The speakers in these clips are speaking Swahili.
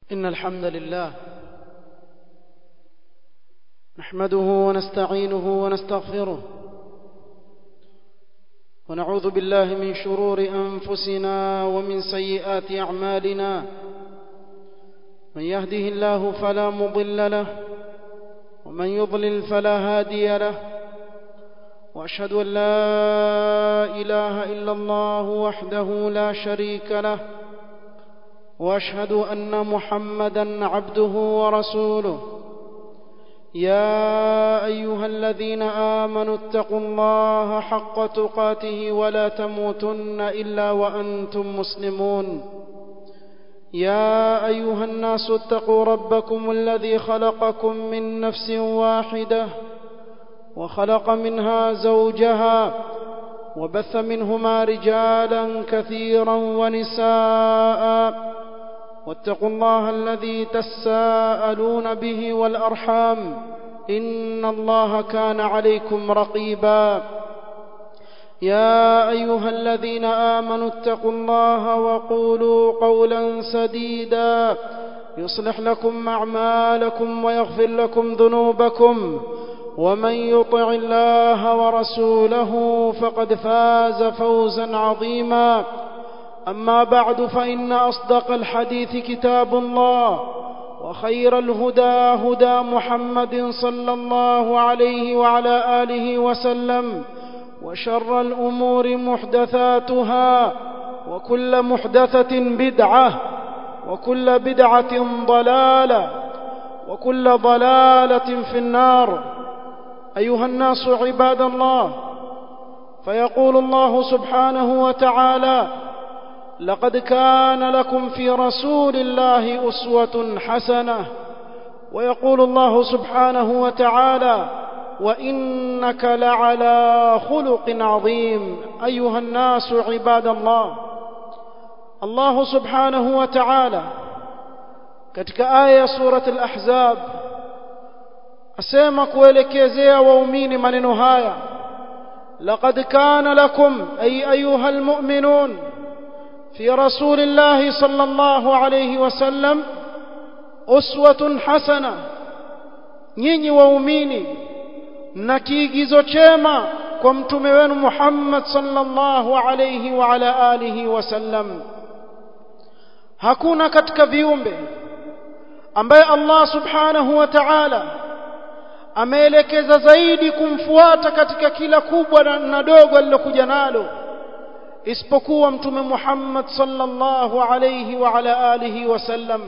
إن الحمد لله نحمده ونستعينه ونستغفره ونعوذ بالله من شرور أنفسنا ومن سيئات أعمالنا من يهده الله فلا مضل له ومن يضلل فلا هادي له وأشهد أن لا إله إلا الله وحده لا شريك له واشهد ان محمدا عبده ورسوله يا ايها الذين امنوا اتقوا الله حق تقاته ولا تموتن الا وانتم مسلمون يا ايها الناس اتقوا ربكم الذي خلقكم من نفس واحده وخلق منها زوجها وبث منهما رجالا كثيرا ونساء واتقوا الله الذي تساءلون به والارحام ان الله كان عليكم رقيبا يا ايها الذين امنوا اتقوا الله وقولوا قولا سديدا يصلح لكم اعمالكم ويغفر لكم ذنوبكم ومن يطع الله ورسوله فقد فاز فوزا عظيما اما بعد فان اصدق الحديث كتاب الله وخير الهدى هدى محمد صلى الله عليه وعلى اله وسلم وشر الامور محدثاتها وكل محدثه بدعه وكل بدعه ضلاله وكل ضلاله في النار ايها الناس عباد الله فيقول الله سبحانه وتعالى لقد كان لكم في رسول الله اسوه حسنه ويقول الله سبحانه وتعالى وانك لعلى خلق عظيم ايها الناس عباد الله الله سبحانه وتعالى katika aya surat al-ahzab asema kuelekezea waumini maneno haya laqad kana lakum ay ayuha almu'minun في رسول الله صلى الله عليه وسلم أسوة حسنة nyinyi waumini mna kiigizo chema kwa mtume wenu Muhammad sallallahu alayhi wa ala alihi wasallam hakuna katika viumbe ambaye Allah subhanahu wa ta'ala ameelekeza zaidi kumfuata katika kila kubwa na dogo alilokuja nalo isipokuwa mtume Muhammad sallallahu alayhi wa ala alihi wasallam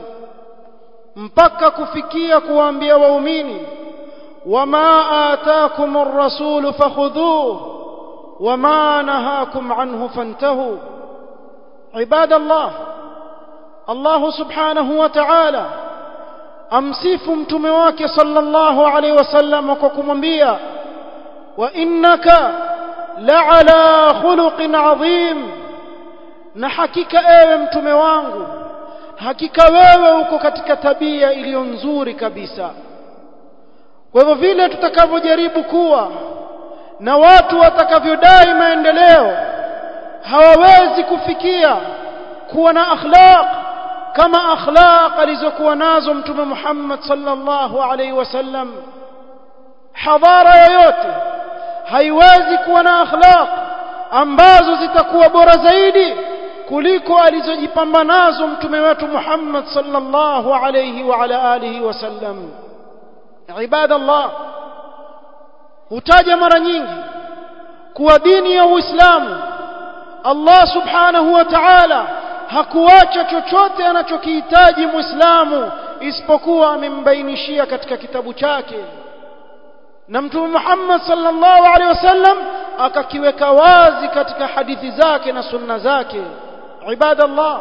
mpaka kufikia kuwaambia waumini wama ataakum ar-rasul fakhudhuhu wama nahakum anhu fantahu ibadallah Allah subhanahu wa ta'ala amsifu mtume wake sallallahu alayhi wasallam kwa kumwambia wa innaka la'ala khuluqin adhim na hakika ewe mtume wangu hakika wewe uko katika tabia iliyo nzuri kabisa kwa hivyo vile tutakavyojaribu kuwa na watu watakavyodai maendeleo hawawezi kufikia kuwa na akhlaq kama akhlaq alizokuwa nazo mtume Muhammad sallallahu alaihi wasallam hadhara yoyote haiwezi kuwa na akhlaq ambazo zitakuwa bora zaidi kuliko alizojipamba nazo mtume wetu Muhammad sallallahu alayhi wa ala alihi wasallam ibadallah hutaja mara nyingi kuwa dini ya Uislamu Allah subhanahu wa ta'ala hakuacha chochote anachokihitaji Muislamu isipokuwa amembainishia katika kitabu chake na mtume Muhammad sallallahu alaihi wasallam akakiweka wazi katika hadithi zake na sunna zake ibadallah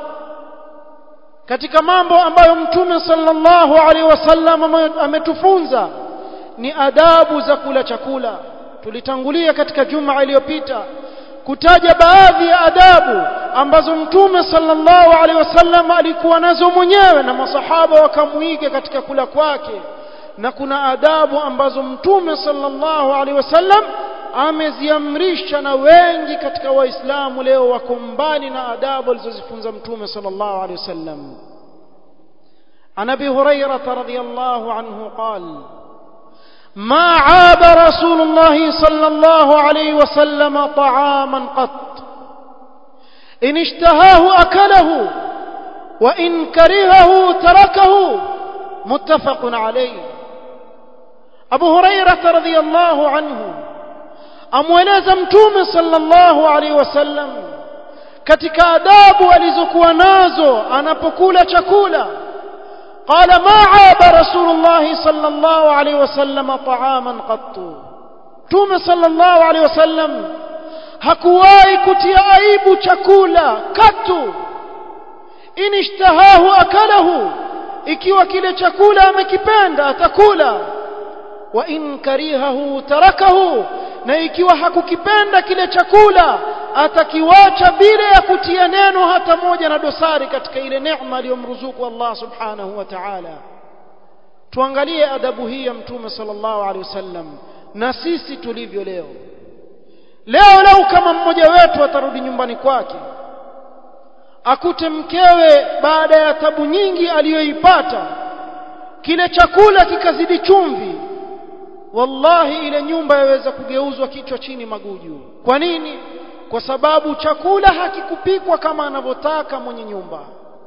katika mambo ambayo mtume sallallahu alaihi wasallam ametufunza ni adabu za kula chakula tulitangulia katika juma iliyopita kutaja baadhi ya adabu ambazo mtume sallallahu alaihi wasallam alikuwa nazo mwenyewe na masahaba wakamuiga katika kula kwake na kuna adabu ambazo mtume sallallahu alaihi wasallam ameziamrisha na wengi katika waislamu leo wako mbali na adabu alizozifunza mtume sallallahu alaihi wasallam عن ابي هريره رضي الله عنه قال ما عاب رسول الله صلى الله عليه وسلم طعاما قط ان اشتهاه اكله وان كرهه تركه متفق عليه ابو هريره رضي الله عنه amweleza mtume sallallahu alaihi wasallam katika adabu alizokuwa nazo anapokula chakula قال ما عاب رسول الله صلى الله عليه وسلم طعاما قط توم صلى الله عليه وسلم hakuwahi kutia aibu chakula katu in ishtahahu akalahu ikiwa kile chakula amekipenda atakula wa in karihahu tarakahu na ikiwa hakukipenda kile chakula atakiwacha bila ya kutia neno hata moja na dosari katika ile neema aliyomruzuku Allah subhanahu wa ta'ala tuangalie adabu hii ya mtume sallallahu alaihi wasallam na sisi tulivyo leo leo leo kama mmoja wetu atarudi nyumbani kwake akute mkewe baada ya tabu nyingi aliyoipata kile chakula kikazidi chumvi wallahi ile nyumba yaweza kugeuzwa kichwa chini maguju kwa nini kwa sababu chakula hakikupikwa kama anavyotaka mwenye nyumba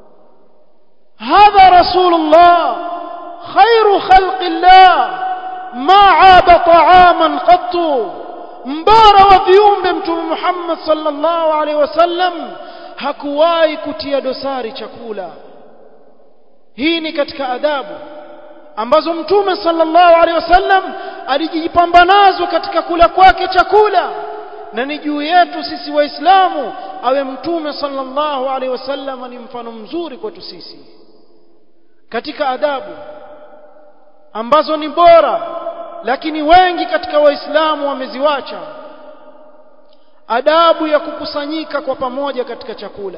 hadha rasulullah khairu khalqillah ma aba ta'aman qattu mbara wa viumbe mtume Muhammad sallallahu alaihi wasallam hakuwahi kutia dosari chakula hii ni katika adabu ambazo mtume sallallahu alaihi wasallam alijipamba nazo katika kula kwake chakula na ni juu yetu sisi waislamu awe mtume sallallahu alaihi wasallam ni mfano mzuri kwetu sisi katika adabu ambazo ni bora lakini wengi katika waislamu wameziwacha adabu ya kukusanyika kwa pamoja katika chakula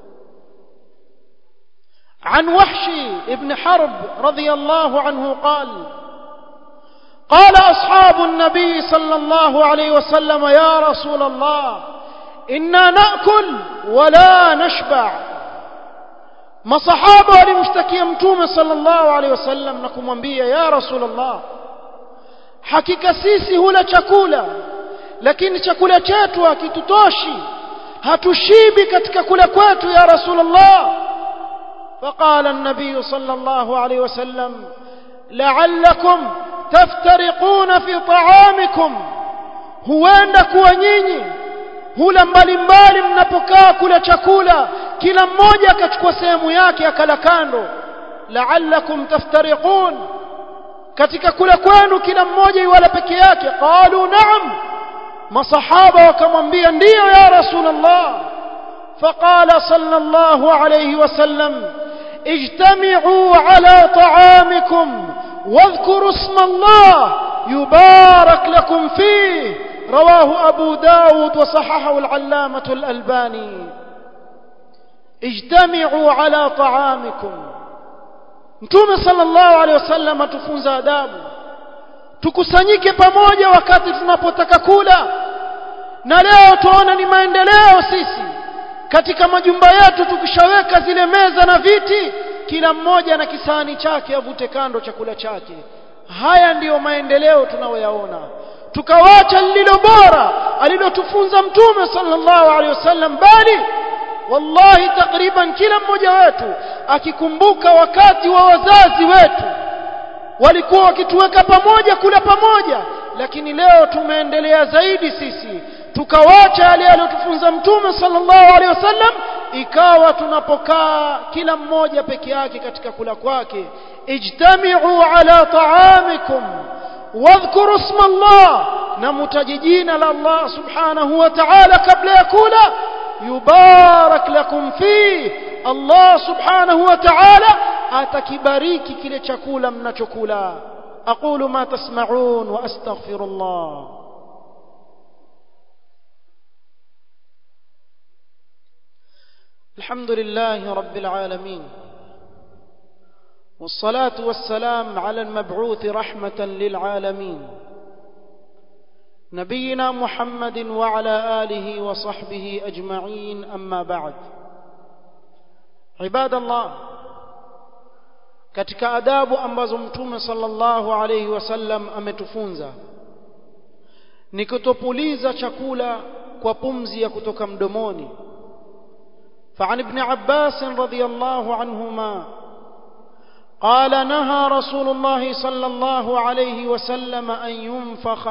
عن وحشي ابن حرب رضي الله عنه قال قال أصحاب النبي صلى الله عليه وسلم يا رسول الله إنا نأكل ولا نشبع ما صحابة ولمشتكي متوم صلى الله عليه وسلم نكم وانبيا يا رسول الله hakika sisi hula chakula lakini chakula chetu hakitutoshi hatushibi katika kula kwetu ya rasulullah فقال النبي صلى الله عليه وسلم لعلكم تفترقون في طعامكم huenda kuwa nyinyi hula mbalimbali mnapokaa kula chakula kila mmoja akachukua sehemu yake akala kando la'allakum taftariqun katika kula kwenu kila mmoja iwala peke yake qalu na'am masahaba wakamwambia ndiyo ya rasulullah faqala sallallahu alayhi wasallam اجتمعوا على طعامكم واذكروا اسم الله يبارك لكم فيه رواه أبو داود وصححه العلامة الألباني اجتمعوا على طعامكم Mtume sallallahu alaihi wasallam atufunza adabu tukusanyike pamoja wakati tunapotaka kula na leo tuona ni maendeleo sisi katika majumba yetu tukishaweka zile meza na viti kila mmoja na kisahani chake avute kando chakula chake haya ndiyo maendeleo tunayoyaona tukawacha lililo bora alilotufunza mtume sallallahu alaihi wasallam bali wallahi takriban kila mmoja wetu akikumbuka wakati wa wazazi wetu walikuwa wakituweka pamoja kula pamoja lakini leo tumeendelea zaidi sisi tukawacha yale aliyotufunza mtume sallallahu alaihi wasallam ikawa tunapokaa kila mmoja peke yake katika kula kwake ijtami'u ala ta'amikum wadhkuru isma Allah na mutaji jina la Allah subhanahu wa ta'ala kabla ya kula yubarak lakum fi Allah subhanahu wa ta'ala atakibariki kile chakula mnachokula aqulu ma tasma'un wa astaghfirullah الحمد لله رب العالمين والصلاة والسلام على المبعوث رحمة للعالمين نبينا محمد وعلى آله وصحبه أجمعين أما بعد عباد الله katika adabu ambazo mtume sallallahu alayhi wasallam ametufunza ni kutopuliza chakula kwa pumzi ya kutoka mdomoni فعن ابن عباس رضي الله عنهما قال نهى رسول الله صلى الله عليه وسلم أن ينفخ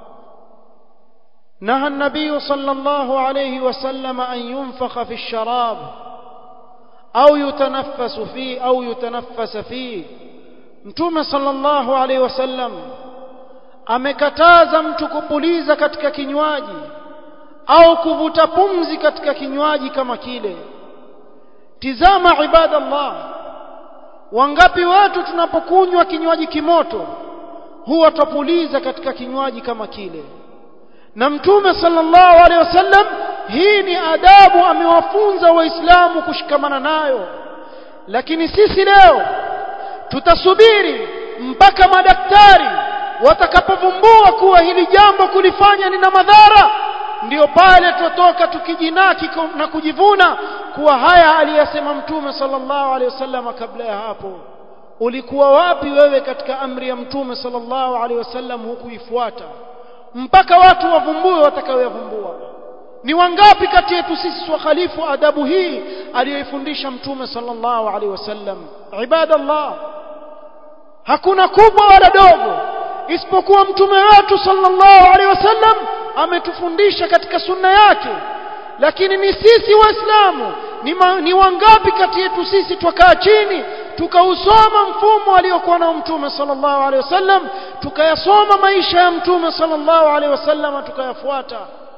نهى النبي صلى الله عليه وسلم أن ينفخ في الشراب أو يتنفس فيه أو يتنفس فيه متوم صلى الله عليه وسلم amekataza mtu kupuliza katika kinywaji au kuvuta pumzi katika kinywaji kama kile tizama ibadallah wangapi watu tunapokunywa kinywaji kimoto huwa twapuliza katika kinywaji kama kile na mtume sallallahu alaihi wasallam hii ni adabu amewafunza waislamu kushikamana nayo lakini sisi leo tutasubiri mpaka madaktari watakapovumbua kuwa hili jambo kulifanya lina madhara ndiyo pale tutoka tukijinaki na kujivuna kuwa haya aliyasema mtume sallallahu alaihi wasallam kabla ya hapo ulikuwa wapi wewe katika amri ya mtume sallallahu alaihi wasallam hukuifuata mpaka watu wavumbue watakayoyavumbua ni wangapi kati yetu sisi wakhalifu adabu hii aliyoifundisha mtume sallallahu alaihi wasallam ibadallah hakuna kubwa wala dogo isipokuwa mtume wetu sallallahu alaihi wasallam ametufundisha katika sunna yake lakini ni sisi waislamu ni, ma, ni wangapi kati yetu sisi twakaa chini tukausoma mfumo aliokuwa nao mtume sallallahu alaihi wasallam tukayasoma maisha ya mtume sallallahu alaihi wasallam tukayafuata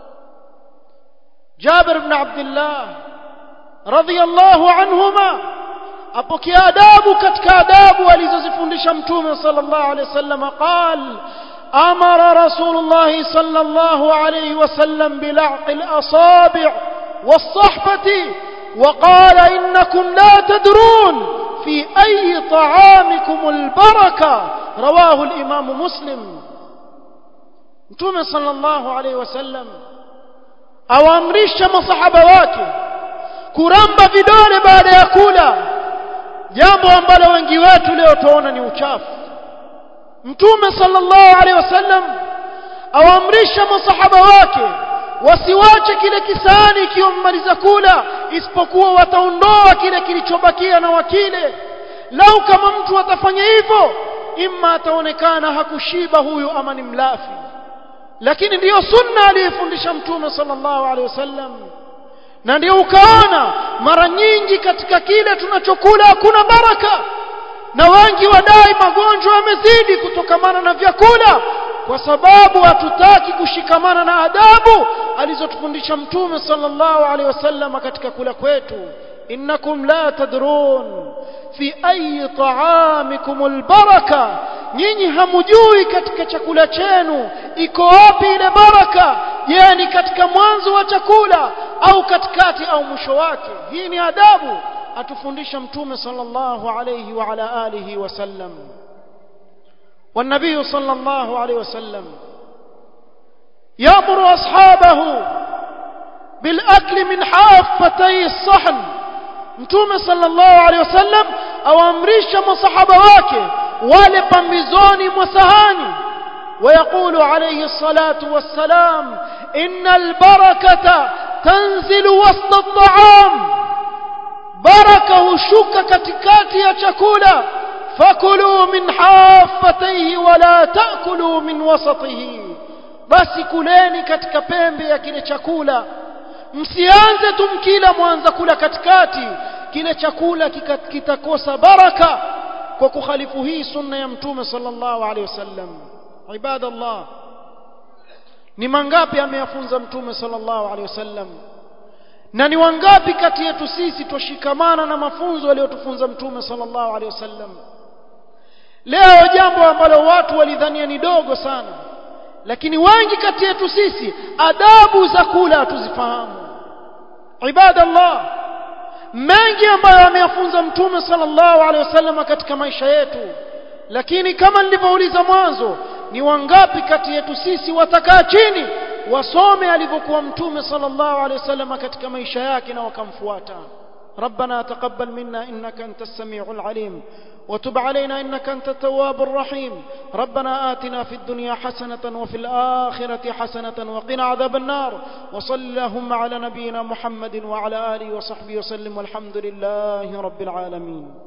Jabir ibn Abdullah radhiyallahu anhuma apokea adabu katika adabu alizozifundisha mtume sallallahu alaihi wasallam qal امر رسول الله صلى الله عليه وسلم بلعق الاصابع والصحبه وقال انكم لا تدرون في اي طعامكم البركه رواه الامام مسلم mtume sallallahu alaihi wasallam awaamrisha masahaba wake kuramba vidole baada ya kula jambo ambalo wengi wetu leo tuona ni uchafu mtume sallallahu alaihi wasallam awaamrisha masahaba wake wasiwache kile kisani ikiwa mmaliza kula isipokuwa wataondoa kile kilichobakia na wakile lau kama mtu atafanya hivyo imma ataonekana hakushiba huyu ama ni mlafi lakini ndiyo sunna aliyefundisha mtume sallallahu alaihi wasallam na ndio ukaona mara nyingi katika kile tunachokula hakuna baraka na wengi wadai magonjwa yamezidi kutokamana na vyakula kwa sababu hatutaki kushikamana na adabu alizotufundisha mtume sallallahu alaihi wasallam katika kula kwetu innakum la tadrun fi ayi ta'amikum albaraka nyinyi hamujui katika chakula chenu iko wapi ile baraka je ni katika mwanzo wa chakula au katikati au mwisho wake hii ni adabu atufundisha mtume sallallahu alayhi wa ala alihi wasallam والنبي صلى الله عليه وسلم يأمر أصحابه بالأكل من حافتي الصحن mtume sallallahu alaihi wasallam awaamrisha masahaba wake wale pambizoni mwa sahani ويقول عليه الصلاة والسلام إن البركة تنزل وسط الطعام بركة شك كتكات يا شكولا فكلوا من حافتيه ولا تأكلوا من وسطه basi kuleni katika pembe ya kile chakula msianze tumkila mwanza kula katikati kile chakula kitakosa baraka kwa kukhalifu hii sunna ya mtume sallallahu alaihi wasallam ibadallah ni mangapi ameyafunza mtume sallallahu alaihi wasallam na ni wangapi kati yetu sisi twashikamana na mafunzo aliyotufunza mtume sallallahu alaihi wasallam leo jambo ambalo watu walidhania ni dogo sana lakini wengi kati yetu sisi adabu za kula hatuzifahamu ibadallah mengi ambayo ameyafunza mtume sallallahu alaihi wasallam katika maisha yetu lakini kama nilivyouliza mwanzo ni wangapi kati yetu sisi watakaa chini wasome alivyokuwa mtume sallallahu alaihi wasallam katika maisha yake na wakamfuata ربنا تقبل منا إنك أنت السميع العليم وتب علينا إنك أنت التواب الرحيم ربنا آتنا في الدنيا حسنة وفي الآخرة حسنة وقنا عذاب النار وصل اللهم على نبينا محمد وعلى آله وصحبه وسلم والحمد لله رب العالمين